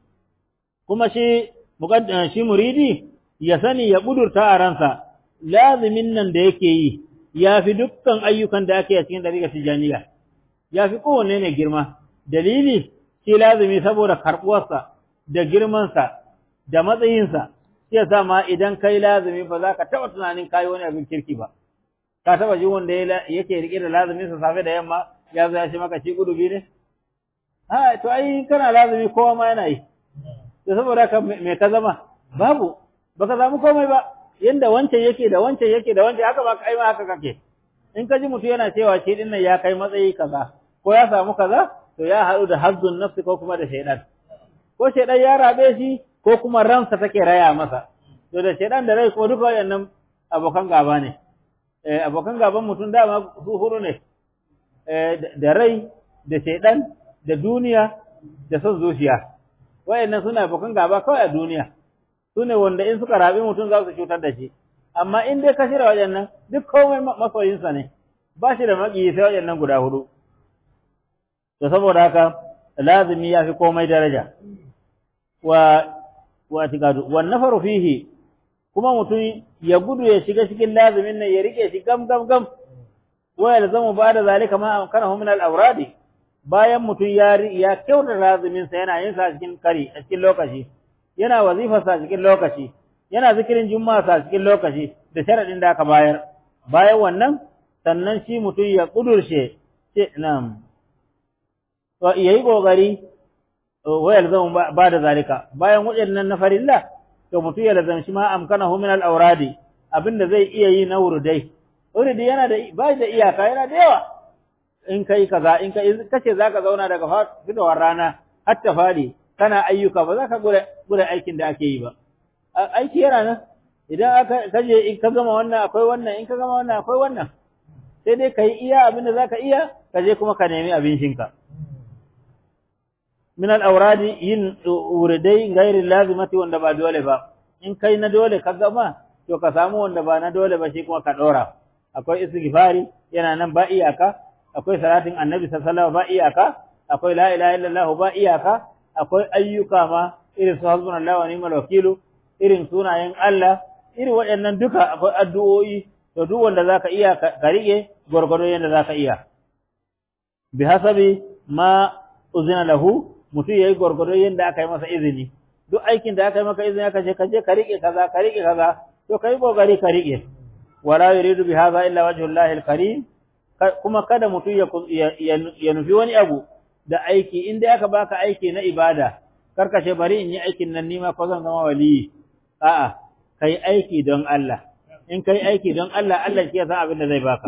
kuma shi muqaddam shi muridi ya sani ya budurta a ransa lazimin nan da yake yi yafi dukkan ayyukan da ake a cikin dariƙar tijaniya yafi kowanne ne girma dalili shi lazimi saboda karbuwarsa da girmansa da matsayinsa shi yasa ma idan kai lazimi ba za ka taɓa tunanin kayi wani abin kirki ba ka taɓa ji wanda yake riƙe da lazimin sa safe da yamma ya zo ya ce maka shi gudubi ne ha to ai kana lazimi kowa ma yana yi to saboda ka me ka zama babu baka samu komai ba yanda wancan yake da wancan yake da wancan haka ba kai ma haka kake in ka ji mutum yana cewa shi din nan ya kai matsayi kaza ko ya samu kaza to ya haɗu da hazzun nafsi ko kuma da shaidan ko shaidan ya rabe shi ko kuma ransa take raya masa to da shaidan da rai kuma duka wayannan abokan gaba ne eh abokan gaban mutum dama su huru ne eh da rai da shaidan da duniya da son zuciya wayannan suna bukan gaba kawai a duniya sune wanda in suka rabi mutum za su cutar da shi amma in dai ka shirya wayannan duk komai masoyinsa ne ba shi da maƙiyi sai wayannan guda hudu to saboda haka lazimi ya fi komai daraja wa wa tikadu wan nafaru fihi kuma mutum ya gudu ya shiga cikin lazimin nan ya rike shi gam gam gam wa yalzamu ba'da zalika ma amkanahu min al-awradi bayan mutum ya ya kyauta lazimin sa yana yin sa cikin kari a cikin lokaci yana wazifa sa cikin lokaci yana zikirin juma'a sa cikin lokaci da sharadin da aka bayar bayan wannan sannan shi mutum ya kudurshe ce na'am wa yayi kokari wa yalzamu ba'da zalika bayan waɗannan na farilla to mutum ya lazamci ma amkanahu min al-awradi abinda zai iya yi na wurdai wurdi yana da ba da iyaka yana da yawa in kai kaza in kai kace zaka zauna daga fitowar rana har ta fadi kana ayyuka ba za ka gure gure aikin da ake yi ba aiki yana nan idan aka kaje in ka gama wannan akwai wannan in ka gama wannan akwai wannan sai dai kai iya abin da zaka iya kaje kuma ka nemi abincinka min al-awradi yin uridai gairin lazimati wanda ba dole ba in kai na dole ka gama to ka samu wanda ba na dole ba shi kuma ka dora akwai istighfari yana nan ba iyaka akwai salatin annabi sallallahu ba iyaka akwai la ilaha illallah ba iyaka akwai ayyuka ma irin su hasbunallahu wa ni'mal wakilu irin sunayen Allah irin waɗannan duka akwai addu'o'i to duk wanda zaka iya ka rike gurgurdo yanda zaka iya bi hasabi ma uzina lahu mutum yayi gurgurdo yanda aka yi masa izini duk aikin da aka yi maka izini aka ce ka je ka rike kaza ka rike kaza to kai kokari ka rike wala yuridu bi hadha illa wajhullahi alkarim kuma kada mutum ya ya nufi wani abu da aiki inda aka baka aiki na ibada karkashe bari in yi aikin nan nima ko zan zama waliyi a'a kai aiki don Allah in kai aiki don Allah Allah shi ya san abin da zai baka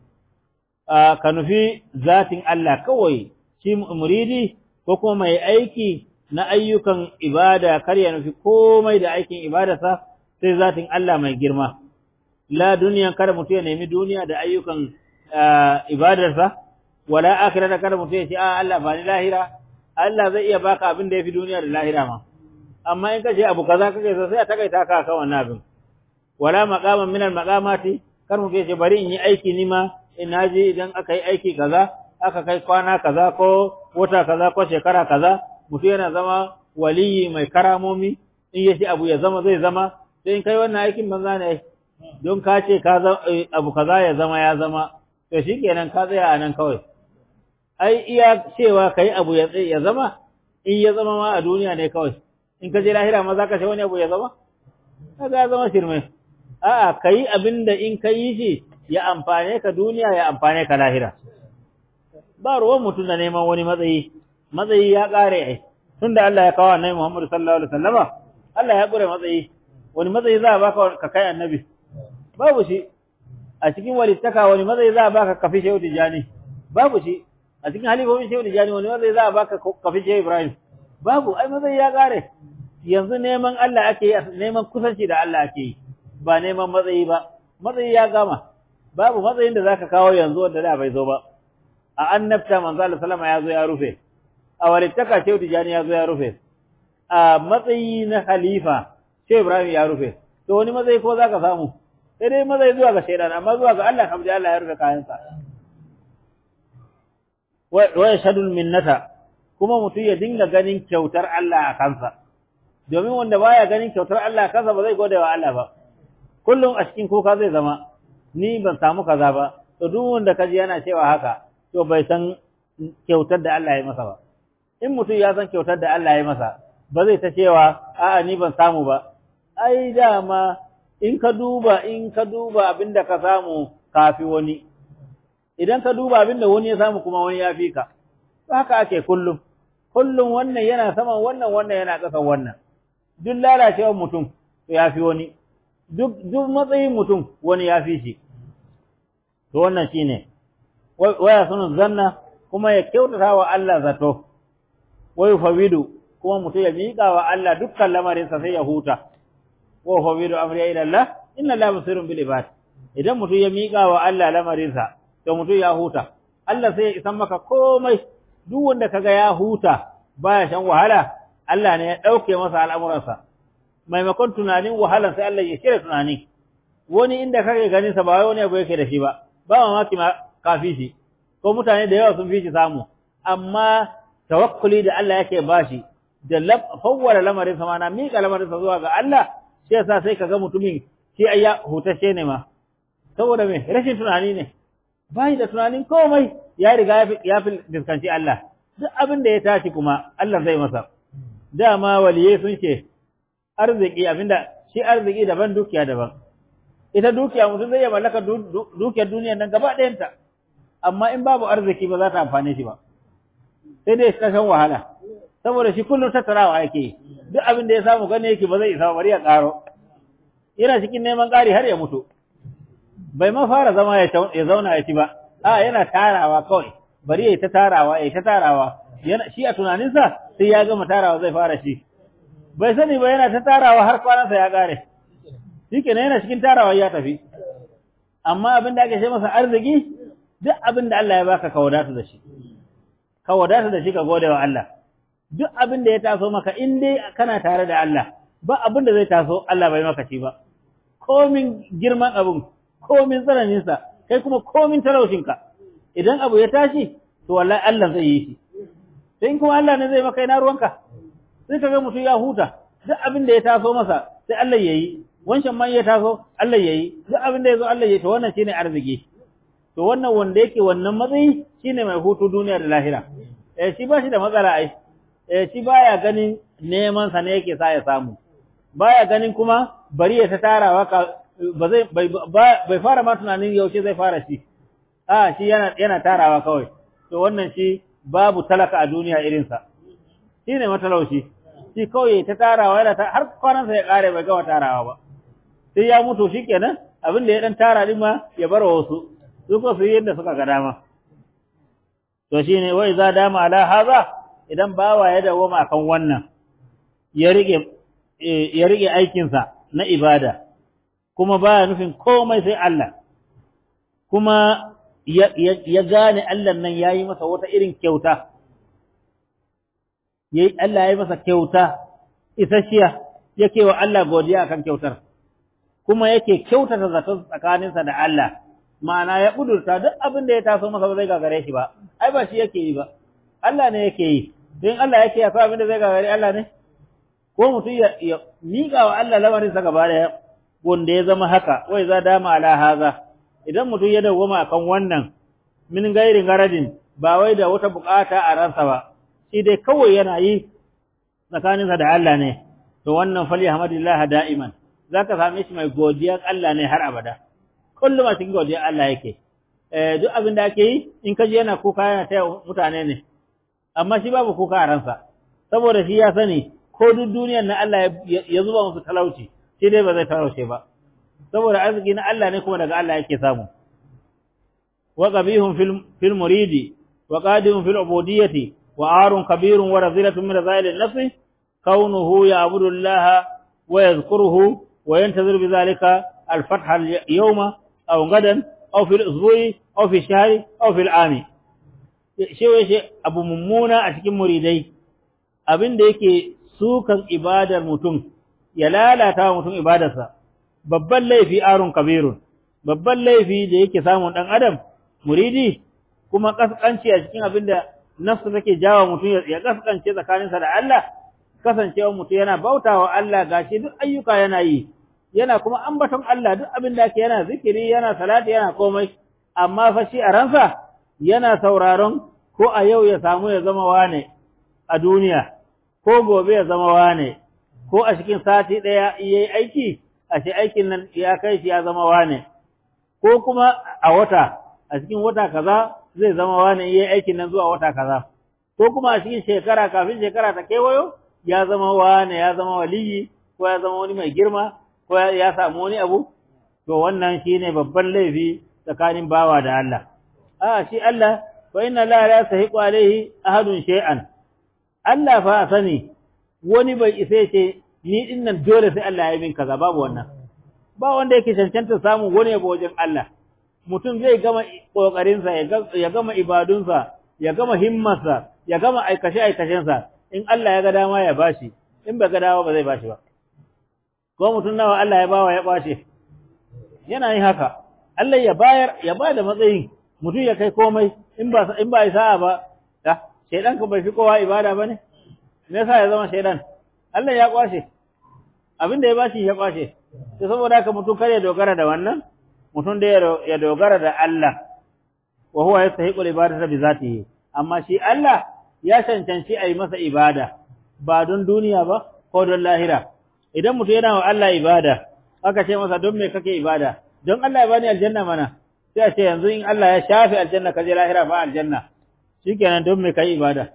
ka nufi zatin Allah kawai shi muridi ko kuma mai aiki na ayyukan ibada kar ya nufi komai da aikin ibadarsa sai zatin Allah mai girma la duniya kada mutum ya nemi duniya da ayyukan ibadarsa wala akhirata kada mutum ya ce a Allah ba ni lahira Allah zai iya baka abin da yafi duniya da lahira ma amma in kace abu kaza kake so sai a takaita ka kan wannan abin wala maqaman min al maqamati kar mutum ya ce bari in yi aiki ni ma in naji idan aka yi aiki kaza aka kai kwana kaza ko wata kaza ko shekara kaza mutum yana zama waliyi mai karamomi in yace abu ya zama zai zama sai in kai wannan aikin banza ne don ka ce ka abu kaza ya zama ya zama to shikenan ka tsaya a nan kawai ai iya cewa kai abu ya ya zama in ya zama ma a duniya ne kawai in ka je lahira ma za ka ce wani abu ya zama kaga ya zama shirme a'a kai abinda in ka yi shi ya amfane ka duniya ya amfane ka lahira ba ruwan mutum da neman wani matsayi matsayi ya kare ai tunda Allah ya kawo annabi Muhammad sallallahu alaihi wasallama Allah ya kure matsayi wani matsayi za a baka ka kai annabi babu shi a cikin walittaka wani matsayi za a baka kafi shehu tijani babu shi a cikin halifofin shehu tijani wani matsayi za a baka kafi shehu ibrahim babu ai matsayi ya kare yanzu neman Allah ake yi neman kusanci da Allah ake yi ba neman matsayi ba matsayi ya gama babu matsayin da zaka kawo yanzu wanda da bai zo ba a annabta manzo Allah sallama ya zo ya rufe a walittaka shehu tijani ya zo ya rufe a matsayi na khalifa shehu ibrahim ya rufe to wani matsayi ko zaka samu sai dai matsayi zuwa ga shaidan amma zuwa ga Allah kamar Allah ya rufe kayansa wa yashhadul minnata kuma mutum ya dinga ganin kyautar Allah a kansa domin wanda baya ganin kyautar Allah a kansa ba zai gode wa Allah ba kullum a cikin kuka zai zama ni ban samu kaza ba to duk wanda kaji yana cewa haka to bai san kyautar da Allah ya masa ba in mutum ya san kyautar da Allah ya masa ba zai ta cewa a'a ni ban samu ba ai dama in ka duba in ka duba abinda ka samu kafi wani idan ka duba abinda wani ya samu kuma wani ya fi ka haka ake kullum kullum wannan yana saman wannan wannan yana ƙasan wannan duk lalacewar mutum to ya fi wani duk duk matsayin mutum wani ya fi shi to wannan shine waya sunu zanna kuma ya kyautata wa Allah zato wayu fawidu kuma mutum ya miƙa wa Allah dukkan lamarinsa sai ya huta wa fawidu amri ila Allah inna la basirun bil ibad idan mutum ya miƙa wa Allah lamarinsa to mutum ya huta Allah sai ya isan maka komai duk wanda kaga ya huta baya shan wahala Allah ne ya dauke masa al'amuransa maimakon tunanin wahalan sai Allah ya shirya tunani wani inda kake ganin sa ba wai wani abu yake da shi ba ba mamaki ma kafi shi ko mutane da yawa sun fi shi samu amma tawakkuli da Allah yake bashi da fawwala lamarin sa mana miƙa lamarin sa zuwa ga Allah shi yasa sai kaga mutumin shi ayya hutashe ne ma saboda me rashin tunani ne bai da tunanin komai ya riga ya fi diskanci Allah duk abin da ya tashi kuma Allah zai masa dama waliyai sun ce arziki abinda shi arziki daban dukiya daban ita dukiya mutum zai iya mallaka dukiyar duniyar nan gaba ɗayanta amma in babu arziki ba za ta amfane shi ba sai dai ta shan wahala saboda shi kullum tattarawa yake duk abin da ya samu gane yake ba zai isa bari ya ƙaro yana cikin neman ƙari har ya mutu bai ma fara zama ya zauna ya ci ba a yana tarawa kawai bari ya ta tarawa ya ta tarawa yana shi a tunaninsa sai ya gama tarawa zai fara shi bai sani ba yana ta tarawa har kwanansa ya ƙare shikenan yana cikin tarawa ya tafi amma abin da ake ce masa arziki duk abin da Allah ya baka ka wadata da shi ka wadata da shi ka gode wa Allah duk abin da ya taso maka in dai kana tare da Allah ba abin da zai taso Allah bai maka shi ba komin girman abin komin tsananin sa kai kuma komin talaushin ka idan abu ya tashi to wallahi Allah zai yi shi sai kuma Allah ne zai maka ina ruwanka sai kaga mutum ya huta duk abin da ya taso masa sai Allah ya yi wancan man ya taso Allah yayi duk abin da yazo Allah yayi to wannan shine arziki to wannan wanda yake wannan matsayi shine mai hutu duniya da lahira eh shi ba shi da matsala ai eh shi baya ganin neman sa ne yake sa ya samu baya ganin kuma bari ya ta tarawa ka ba zai bai fara ma tunanin yaushe zai fara shi a shi yana yana tarawa kawai to wannan shi babu talaka a duniya irin sa shine matalauci shi kawai ta tarawa yana ta har kwanansa ya kare bai gama tarawa ba sai ya mutu shikenan abin da ya dan tara din ma ya bar wasu su ko su yi yadda suka ga dama to shine wai za dama ala haza idan bawa ya dawo ma kan wannan ya rike ya rike aikin sa na ibada kuma baya nufin komai sai Allah kuma ya gane Allah nan yayi masa wata irin kyauta yayi Allah yayi masa kyauta isasshiya yake wa Allah godiya akan kyautar kuma yake kyautata zaton tsakaninsa da Allah ma'ana ya kudurta duk abin da ya taso masa ba zai gagare shi ba ai ba shi yake yi ba Allah ne yake yi don Allah yake ya abin da zai gagare Allah ne ko mutum ya, ya miƙa wa Allah lamarin sa gaba daya wanda ya zama haka wai za dama ala haza idan mutum ya dawwama akan wannan min gairin garadin ba wai da wata bukata a ransa ba shi dai kawai yana yi tsakaninsa da Allah ne to wannan fali hamdulillah da'iman zaka same shi mai godiyar Allah ne har abada kullum a cikin godiyar Allah yake eh duk abin da ake yi in kaji yana kuka yana taya mutane ne amma shi babu kuka a ransa saboda shi ya sani ko duk duniyar na Allah ya zuba musu talauci shi dai ba zai talauce ba saboda arziki na Allah ne kuma daga Allah yake samu wa qabihum fil fil muridi wa qadihum fil ubudiyyati wa arun kabirun wa razilatun min razail an-nafs kaunuhu ya'budu Allah wa yadhkuruhu wa yantazir bi dhalika al-fath al-yawma aw gadan aw fil usbu'i aw fi shahri aw fil ami shi abu mummuna a cikin muridai abin da yake sukan ibadar mutum ya lalata wa mutum ibadarsa babban laifi arun kabirun babban laifi da yake samun dan adam muridi kuma kaskanci a cikin abin da nafsu take jawo mutum ya kaskance tsakaninsa da Allah kasancewa mutum yana bautawa Allah gashi duk ayyuka yana yi yana kuma ambaton Allah duk abin da yake yana zikiri yana salati yana komai amma fa shi a ransa yana sauraron ko a yau ya samu ya zama wane a duniya ko gobe ya zama wane ko a cikin sati ɗaya yayi aiki a shi aikin nan ya kai shi ya zama wane ko kuma a wata a cikin wata kaza zai zama wane yayi aikin nan zuwa wata kaza ko kuma a cikin shekara kafin shekara ta kewayo ya zama wane ya zama waliyi ko ya zama wani mai girma ko ya samu wani abu to wannan shine babban laifi tsakanin bawa da Allah a shi Allah fa inna la la yasahiqu alaihi ahadun shay'an Allah fa sani wani bai isa ce ni din nan dole sai Allah ya yi min kaza babu wannan ba wanda yake cancanta samu wani yabo wajen Allah mutum zai gama kokarinsa ya gama ibadunsa ya gama himmarsa ya gama aikace aikacensa in Allah ya ga dama ya bashi in bai ga dama ba zai bashi ba ko mutum nawa Allah ya bawa ya bashi yana yin haka Allah ya bayar ya ba da matsayin mutum ya kai komai in ba in ba sa'a ba da shedan ka bai fi kowa ibada bane me yasa ya zama shedan Allah ya kwashe abinda ya bashi ya kwashe to saboda haka mutum kare dogara da wannan mutum da ya dogara da Allah wa huwa yastahiqu al-ibadata bi zatihi amma shi Allah ya cancanci a yi masa ibada ba don duniya ba ko don lahira idan mutum yana wa Allah ibada aka ce masa don me kake ibada don Allah ya bani aljanna mana sai a ce yanzu in Allah ya shafe aljanna ka je lahira ba aljanna shikenan don me kai ibada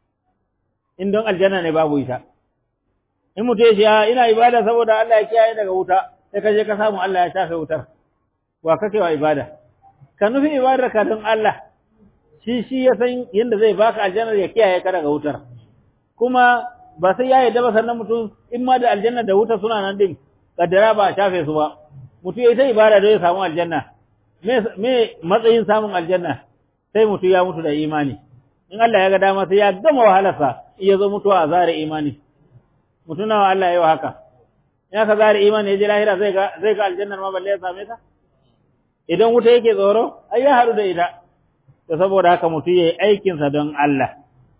in don aljanna ne babu ita in mutum ya ce ina ibada saboda Allah ya kiyaye daga wuta sai ka je ka samu Allah ya shafe wutar wa kake wa ibada ka nufi ibadar ka don Allah shi shi ya san yadda zai baka aljanna ya kiyaye ka daga wutar kuma ba sai ya yarda ba sannan mutum in ma da aljanna da wuta suna nan din kaddara ba a shafe su ba mutum ya ta ibada don ya samu aljanna me matsayin samun aljanna sai mutum ya mutu da imani in Allah ya ga dama sai ya gama wahalarsa iya zo mutuwa a zare imani mutum nawa Allah ya yi wa haka in ka zare imani ya je lahira zai ga zai ga aljannar ma balle ya same ta idan wuta yake tsoro ai ya haɗu da ita to saboda haka mutum yayi aikin sa don Allah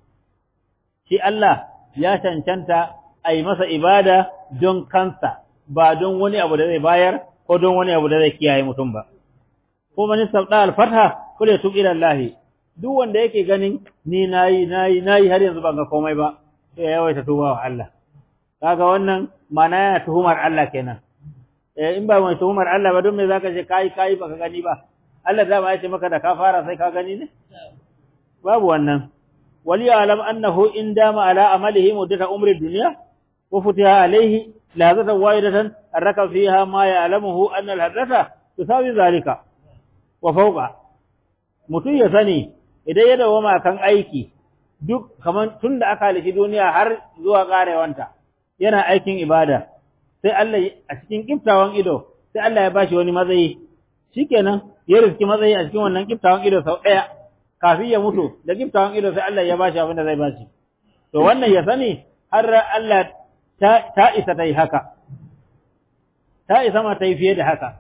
shi Allah ya cancanta a yi masa ibada don kansa ba don wani abu da zai bayar ko don wani abu da zai kiyaye mutum ba ko man sabda al-fatha kule tub ila Allah duk wanda yake ganin ni nayi nayi nayi har yanzu ban ga komai ba sai ya yawaita tuba wa Allah kaga wannan mana yana tuhumar Allah kenan eh in ba mai tuhumar Allah ba don me zaka ce kai kai baka gani ba Allah da ba ya ce maka da ka fara sai ka gani ne babu wannan wali alam annahu in dama ala amalihi muddata umri dunya wa futiha alayhi lahzatan wahidatan arraka fiha ma ya'lamuhu anna al-hadrata tusawi zalika wa fawqa mutum ya sani idan ya dawo kan aiki duk kaman tunda aka halishi duniya har zuwa karewanta yana aikin ibada sai Allah a cikin kiftawan ido sai Allah ya bashi wani matsayi shikenan ya riski matsayi a cikin wannan kiftawan ido sau daya kafin ya mutu da kiftawan ido sai Allah ya bashi abin da zai bashi to wannan ya sani har Allah ta, ta isa ta yi haka ta isa ma ta yi fiye da haka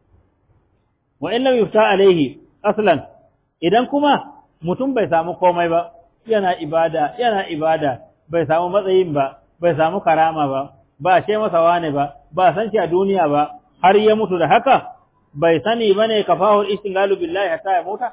wa in lam yufta alaihi aslan idan kuma mutum bai samu komai ba yana ibada yana ibada bai samu matsayin ba bai samu karama ba ba ce masa wane ba ba san shi a duniya ba har ya mutu da haka bai sani bane kafahu istingalu billahi hatta ya muta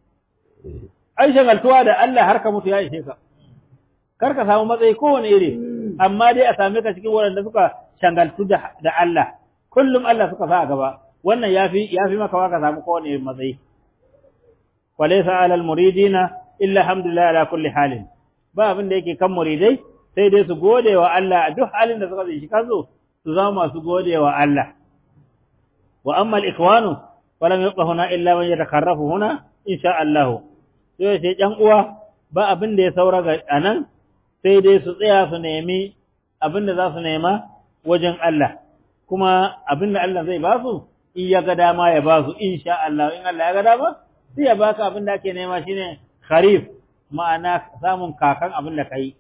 ai shagaltuwa da Allah har ka mutu ya ishe ka kar ka samu matsayi kowane iri amma dai a same ka cikin waɗanda suka shagaltu da Allah kullum Allah suka sa a gaba wannan yafi yafi maka ka samu kowane irin matsayi walaysa alal muridina illa alhamdulillah ala kulli halin ba abin da yake kan muridai sai dai su gode wa Allah a duk halin da suka shi kansu su zama masu gode wa Allah wa amma al-ikhwanu falam yabqa huna illa man yatakarrafu huna insha Allah sai sai ɗan uwa ba abin da ya saura ga anan sai dai su tsaya su nemi abin da za su nema wajen Allah kuma abin da Allah zai ba su in ya ga dama ya ba su insha Allah in Allah ya ga dama sai ya baka abin da ake nema shine kharif ma'ana samun kakan abin da kai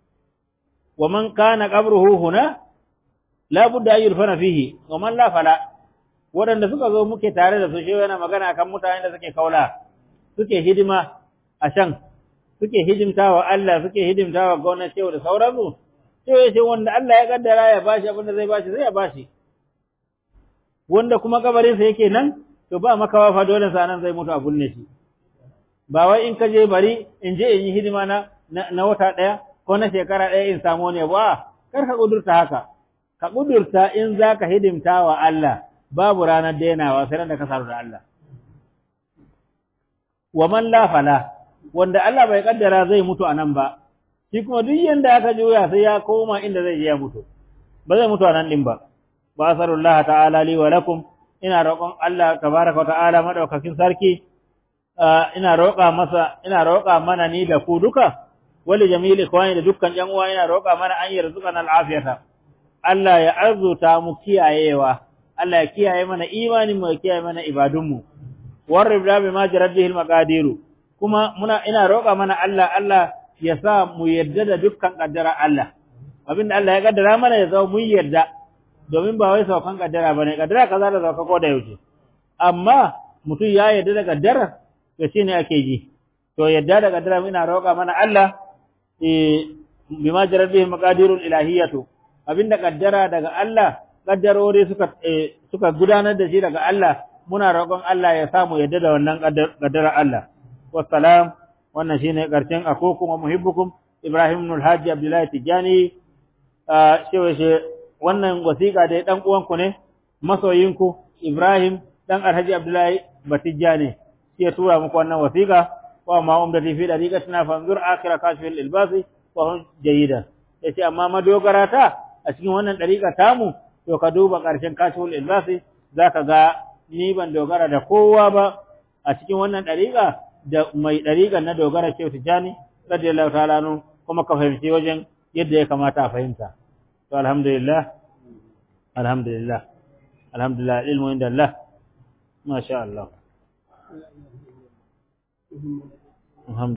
wa man kana qabruhu huna la budda an yurfana fihi wa man la fala waɗanda suka zo muke tare da su shi yana magana kan mutanen da suke kaula suke hidima a can suke hidimta wa Allah suke hidimta wa gwamnati da sauransu sai ya ce wanda Allah ya kaddara ya bashi abin da zai bashi zai ya bashi wanda kuma kabarin sa yake nan to ba makawa fa dole sa nan zai mutu a bunne shi ba wai in ka je bari in je in yi hidima na na wata daya ko na shekara daya in samu ne ba kar ka kudurta haka ka kudurta in zaka hidimta wa Allah babu ranar denawa sai da ka saru da Allah wa man la fala wanda Allah bai kaddara zai mutu anan ba shi kuma duk yanda aka juya sai ya koma inda zai je ya mutu ba zai mutu anan din ba ba asarullah ta'ala li wa lakum ina roƙon Allah tabaraka wa ta'ala madaukakin sarki ina roƙa masa ina roƙa mana ni da ku duka wali jamili kwani da dukkan yan uwa ina roƙa mana an yarzuqana al'afiyata Allah ya arzuta mu kiyayewa Allah ya kiyaye mana imanin mu ya kiyaye mana ibadun mu warrib da bima jarat bihi al-maqadiru kuma muna ina roƙa mana Allah Allah ya sa mu yarda da dukkan kaddara Allah abinda Allah ya kaddara mana ya zama mun yarda domin ba wai saukan kaddara bane kaddara kaza da sauka ko da yaushe amma mutum ya yarda da kaddara to shine ake ji to yarda da kaddara ina roƙa mana Allah eh bima jarar bihi maqadirul ilahiyatu abinda kaddara daga Allah kaddarori suka suka gudanar da shi daga Allah muna roƙon Allah ya samu yadda da wannan kaddara Allah wassalam wannan shine karshen akukum wa muhibbukum Ibrahim ibn al-Hajji Abdullahi Tijani shewa she wannan wasiƙa da dan uwanku ne masoyinku Ibrahim dan Alhaji Abdullahi Batijani shi ya tura muku wannan wasiƙa wa ma umdati fi dariqatina fanzur akhira kashfil ilbasi wa hum jayyida yace amma madogara ta a cikin wannan dariƙa tamu to ka duba ƙarshen kashful ilbasi zaka ga ni ban dogara da kowa ba a cikin wannan dariƙa da mai dariƙa na dogara ce tijani radiyallahu ta'ala nu kuma ka fahimci wajen yadda ya kamata a fahimta to alhamdulillah alhamdulillah alhamdulillah ilmu inda Allah masha Allah